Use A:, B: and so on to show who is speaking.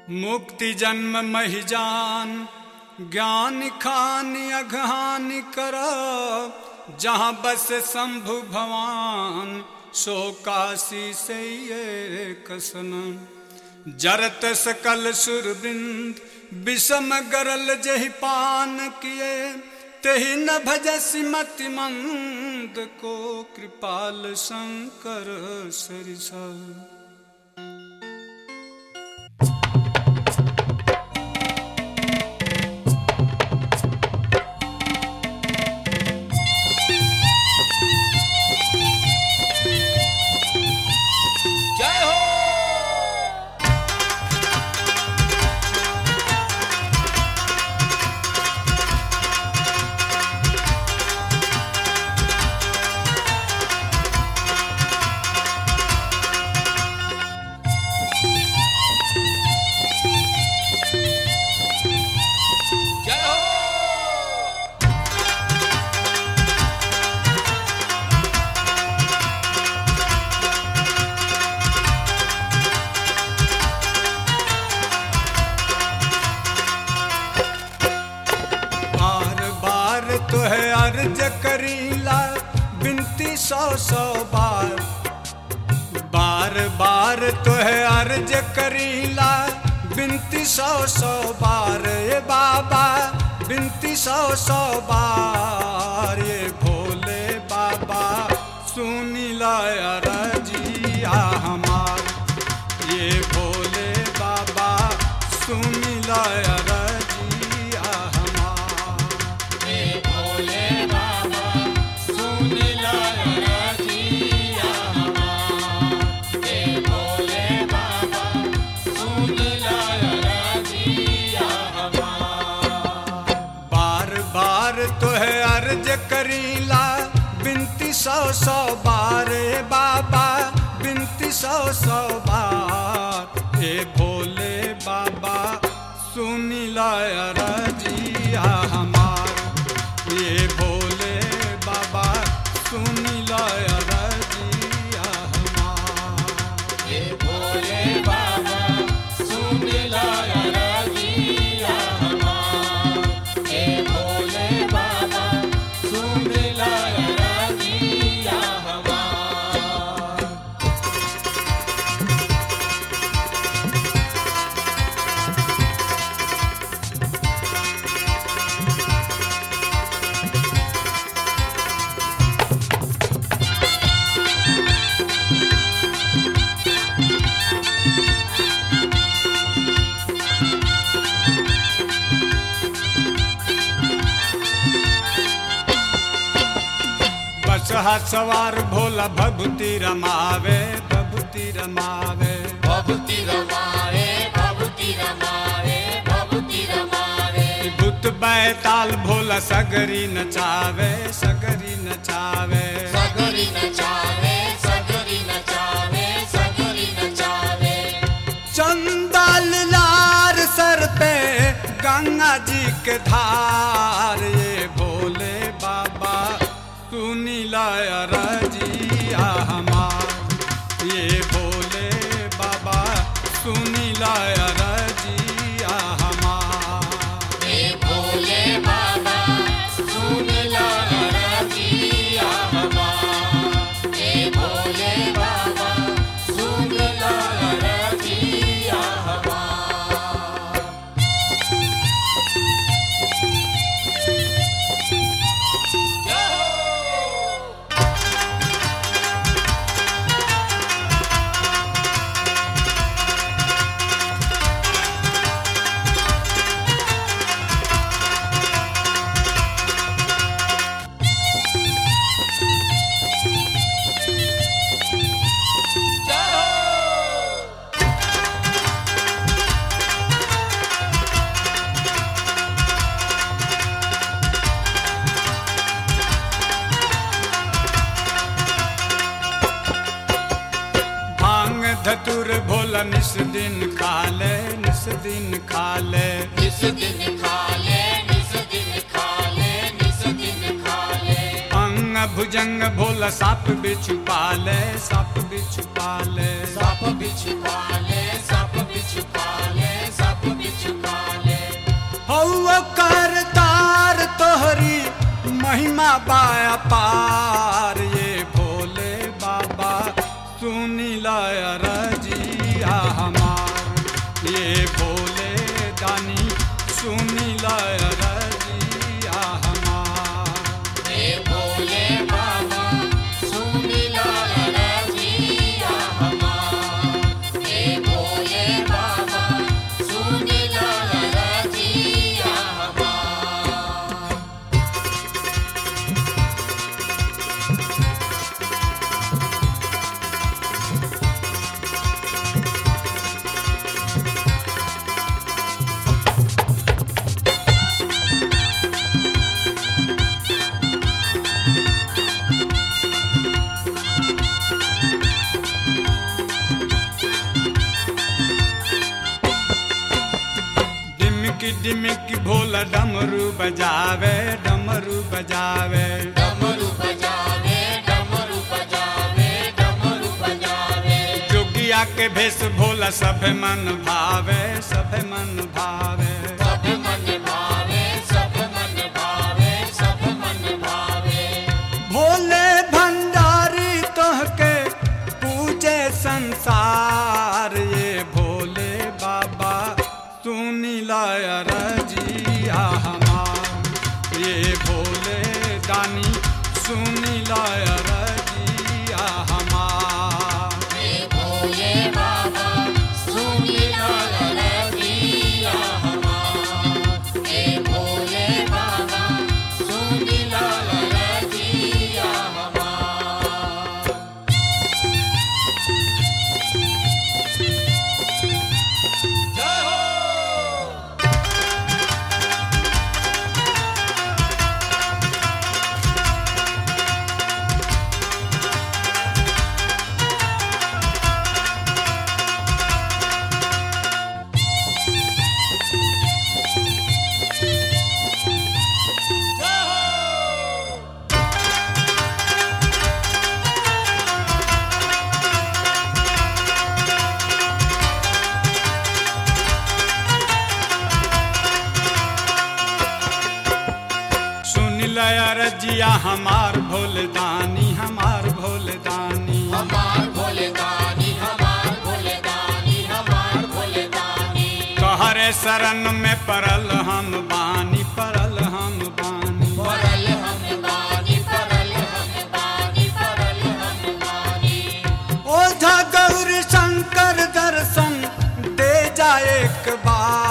A: मुक्ति जन्म महि जान ज्ञान खान अघान कर जहाँ बस शंभु भवान सो काशी से ये कसन जरत सकल सुरबिंद विषम गरल जहि पान किए तेहि न भजसी मति मंद को कृपाल शंकर सरिसा
B: जय हो जय हो
A: बार बार तो है अर्ज करीला बिनती सौ सौ बार बार बार तो है अर्ज करीला बिनती सौ सौ बार ये बाबा बिनती सौ सौ बार ये भोले बाबा सुनी लाया रजिया हमार ये भोले बाबा सुनी लाया रजिया हमार बार बार तो है अर्ज करीला बिनती सौ सौ बार ए बाबा बिनती सौ सौ बार हे भोले बाबा सुनी लाया रजिया हमार ये भोले बाबा सुनी लाया रजिया हमार बस हाथ सवार भोला भभूति रमावे भभूति रमावे
B: भभूति रमाए भभूति रमाए भभूति रमाए
A: भूत बैताल भोला सगरी नचावे सगरी नचावे
B: सगरी नचावे सगरी नचावे सगरी नचावे
A: चंदल लार सर पे गंगा जी के धार ये भोले बाबा सुनी लाया रजिया हमार ये भोले बाबा सुनी लाया रजिया हमार
B: हे भोले बाबा सुन ला रजिया हमार हे भोले बाबा सुन ला रजिया हमार जय हो जय हो
A: भांग धतुर भोला निस दिन खाले निस दिन खाले
B: निस दिन खा ले निस दिन खा ले निस दिन खा ले
A: अंग भुजंग भोला साप बिछु पाले साप बिछु पाले
B: सप बिछ पाले सप बिछ पाले
A: महिमा बाया पार ये भोले बाबा सुनी लय रजिया हमार ये भोले दानी सुनी लय रजिया हमार
B: हे भोले बाबा सुन लो रजिया हमार हे भोले बाबा सुन लो रजिया हमार
A: डिमकी डिमकी भोला डमरू बजावे डमरू बजावे
B: डमरू बजावे डमरू बजावे डमरू बजावे
A: जोगिया के भेष भोला सब मन भावे सब मन भावे
B: सब मन भावे सब मन भावे सब मन भावे
A: भोले भंडारी तोहके पूजे संसार ये भोले बाबा सुनी लय रजिया हमार ये भोले दानी सुनी लय रजिया हमार
B: हे भोले बाबा सुन लो रजिया हमार हे भोले बाबा सुन लो रजिया हमार
A: सुन लय रजिया हमार भोले दानी हमार भोले दानी
B: हमार भोले दानी हमार भोले दानी हमार भोले दानी
A: कहरे शरण में परल हम बानी परल हम बानी
B: परल हम बानी परल हम बानी परल हम बानी
A: ओझा गौरी शंकर दर्शन दे जा एक बार